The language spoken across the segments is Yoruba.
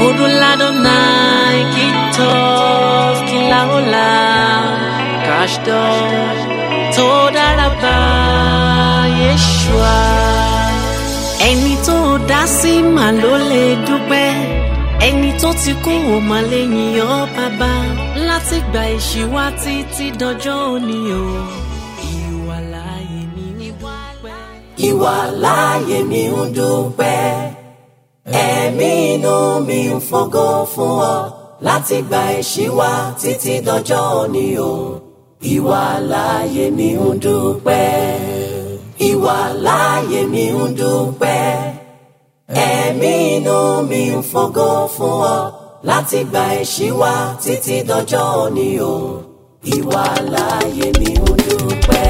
Adonai kitov kilaola kashdom todaraba Yeshua. Ẹni tó dá sí mà ló lè dúpẹ́ ẹni tó ti kú ò mà lè yìn ọ́ bàbá láti gba ìṣíwá títí dọjọ́ òní o ìwà láàyè mi ń dúpẹ́. ìwà láàyè mi ń dúpẹ́ ẹ̀mí inú mi ń fọgọ́ fún ọ láti gba ìṣíwá títí dọjọ́ òní o ìwà láàyè mi ń dúpẹ́ ìwà láàyè mi ń dúpẹ́ ẹ̀mí inú mi ń fọgọ́ fún ọ láti gba ìṣíwá títí dọjọ́ òní o ìwà láàyè mi ń dúpẹ́.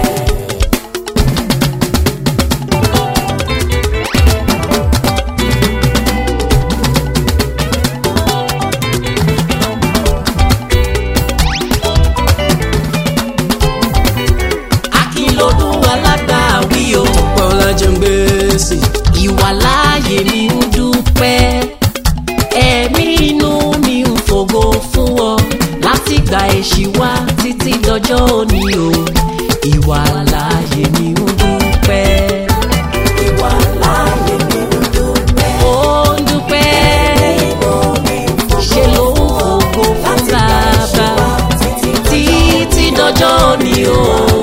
Akínlọ́dún alágbàwí o. Bọ́lá jẹ́ ń gbèsè. Ìwà láàyè mi ń dúpẹ́. Ẹ̀mí inú mi ń fògo fún ọ. Láti gba èṣì wá títí dọjọ́ òní o. Ìwà láàyè mi ń dúpẹ́. ìwà láàyè mi ń dúpẹ́. Ó ń dúpẹ́. inú mi ń fọgọ́ Ṣé ló ń fògo fún bàbá? Títí dọjọ́ òní o.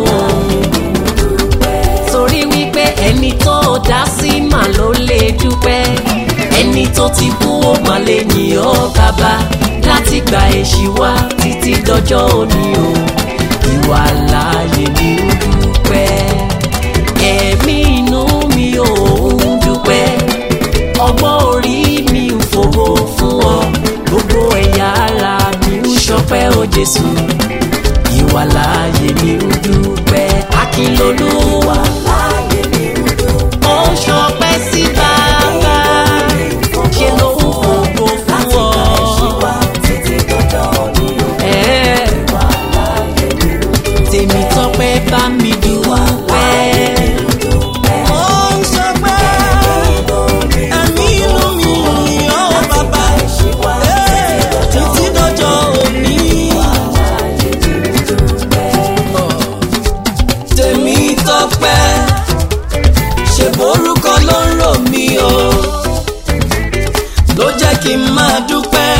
Torí wípé ẹni tó dá sí mà ló lè dúpẹ́. Ẹni tó ti kú ó mà lè yìn ọ́ bàbá. Láti gba èṣì wá títí dọjọ́ òní o. Ìwà láàyè mi ń dúpẹ́. Ẹ̀mí inú mi ò ń dúpẹ́. Ọgbọ́n orí mi ń fògo fún ọ. Gbogbo ẹ̀yà ara mi ń ṣọpẹ́ o Jésù. Ìwà láàyè mi ń dúpẹ́. Akínlolú wà láàyè mi ń dúpẹ́. ó ń ṣọpẹ́ sí bàbá. Ṣé ló ń fògo fún ọ? ìwà títí dọjọ́ òní o. Ẹ̀ẹ́, ìwà láàyè mi ń dúpẹ́. Tèmi tọ́pẹ́ bá mi dúpẹ́. Ó ń ṣọpẹ́. Ẹ̀mí inú mi yìn ọ́ bàbá. Ẹ́, Títí dọjọ́ òní. Tèmi tọ́pẹ́. Ṣé borúkọ ló ń rò mí o? Ló jẹ́ kí n máa dúpẹ́.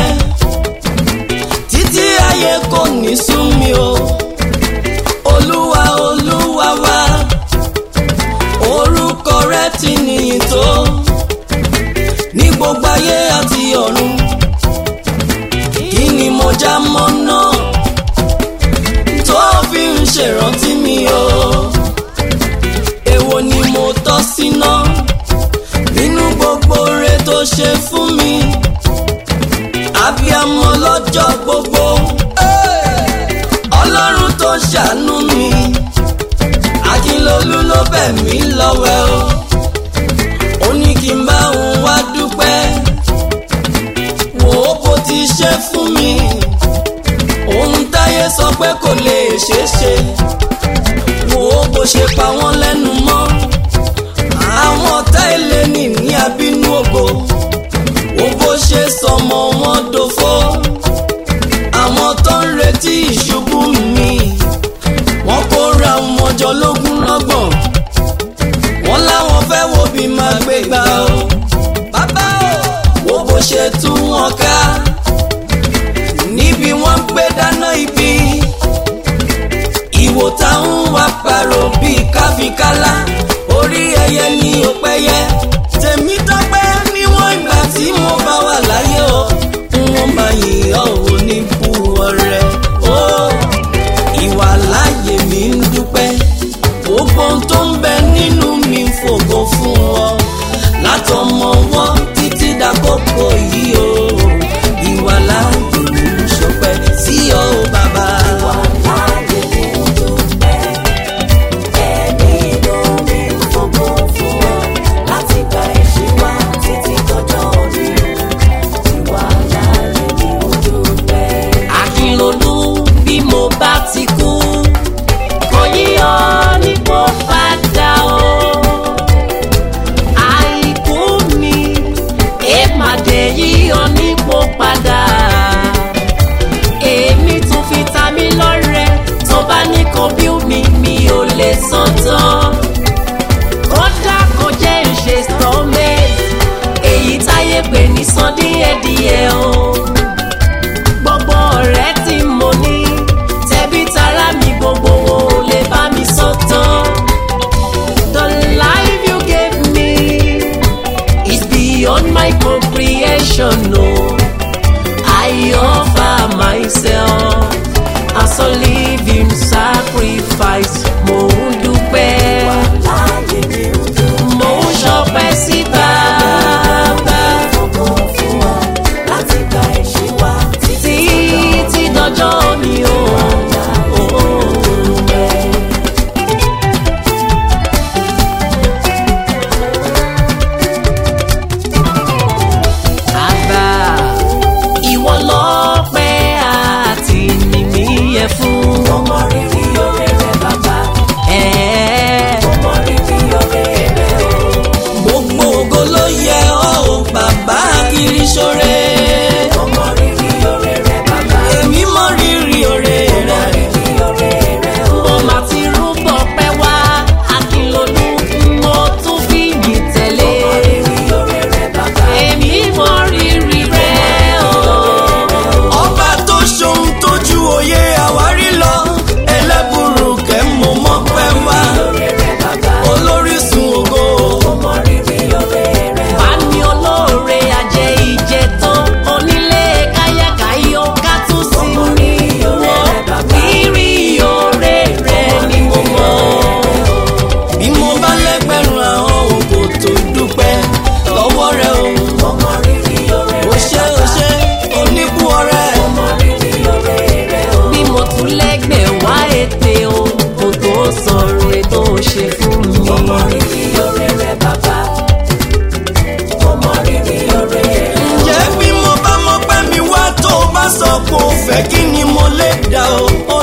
Títí ayé kò ní sú mi o. Olúwa Olúwa wá orúkọ rẹ ti níyìn tó ní gbogbo ayé àti ọ̀run kí ni mo já mọ́ náà tó fi ń ṣèrántí mi o èwo ni mo tọ́ síná nínú gbogbo re tó ṣe fún mi abiyamọ lọ́jọ́ gbogbo ọlọ́run tó ṣàánú mi akínlolú ló bẹ̀ mí lọ́wẹ́ o ó ní kí n bá òun wá dúpẹ́ wò ó bó ti ṣe fún mi òun táyé sọ pé kò lè ṣeé ṣe wò ó bó ṣe pa wọ́n lẹ́nu mọ́ àwọn ọ̀tá ilé ní ní abínú ògo wò bó ṣe sọmọ wọn dòfo àwọn tó ń retí ìṣubú mi wọ́n kóra wọn jọ lógún lọ́gbọ̀n wọ́n láwọn fẹ́ wo bí máa gbé gbà o bàbá o wo bó ṣe tú wọn ká níbi wọ́n gbé dáná ibi ìwò táwọn wá parọ́ bíi káfíkálá orí ẹyẹ ní òpẹyẹ tèmi tọ́pẹ́ níwọ̀n ìgbà tí mo bá wà láyé o wọ́n máa yìn ọ́ ò ní bú ọrẹ o ìwà láàyè mi ń dúpẹ́ gbogbo ohun tó ń bẹ nínú mi ń fògo fún ọ látọmọ wọn títí dàkókò yìí o ìwà láàyè mi ń ṣọpẹ́ sí ọ o bàbá. ìwà láàyè mi ń dúpẹ́. ẹ̀mí inú mi ń fọgọ́ fún ọ. adoration o I offer myself as a living sacrifice mo ń dúpẹ́ láàyè mi ń dùn mo ń ṣọpẹ́ sí bàbá fògo fún ọ láti gba ẹ̀ṣẹ̀ wa títí títí dọjọ́ òní o. Bàbá ìwọ lọ́pẹ́ àti mímí yẹ fún. ọmọ rírì oore rẹ bàbá Ẹ̀ẹ́. ọmọ rírì oore rẹ o. gbogbo ògo ló yẹ ọ́ o bàbá kiri ṣoore. ọmọ rírì oore rẹ bàbá èmi mọ rírì oore ọmọ rẹ. rírì oore rẹ o. mo máa ti rúbọ pẹ́ wá akínlódún mo tún fi yìn tẹ̀lé. rírì oore rẹ bàbá èmi mọ rírì rẹ o. ọba tó ṣohun tójú òye àwárí lọ ẹlẹ́bùrú kẹ́ mo mọ́ pẹ́ wá oore rẹ bàbá olórísun ògo. ọmọ rírì oore rẹ o. bá ní olóore ajé ìjẹ tán onílé káyàkáyọ ká tún sí mi wọ rírì oore rẹ ni mo mọ. bí mo bá lẹ́gbẹ̀rún àwọn òkò tó dúpẹ́ lọ́wọ́ rẹ o. ọmọ rírì oore ó rẹ ṣe ó ṣe oníbú ọrẹ. ọmọ rírì oore rẹ o. bí mo tún lẹ́gbẹ̀ẹ́ wá ètè o kò tó sọ̀rọ̀ ètò ṣe fún mi. ọmọ rírì oore rẹ bàbá ọmọ rírì oore rẹ o. ǹjẹ́ bí mo bá mọ pé mi wá tó o bá sọ kó o fẹ́ kí ni mo lè dá o.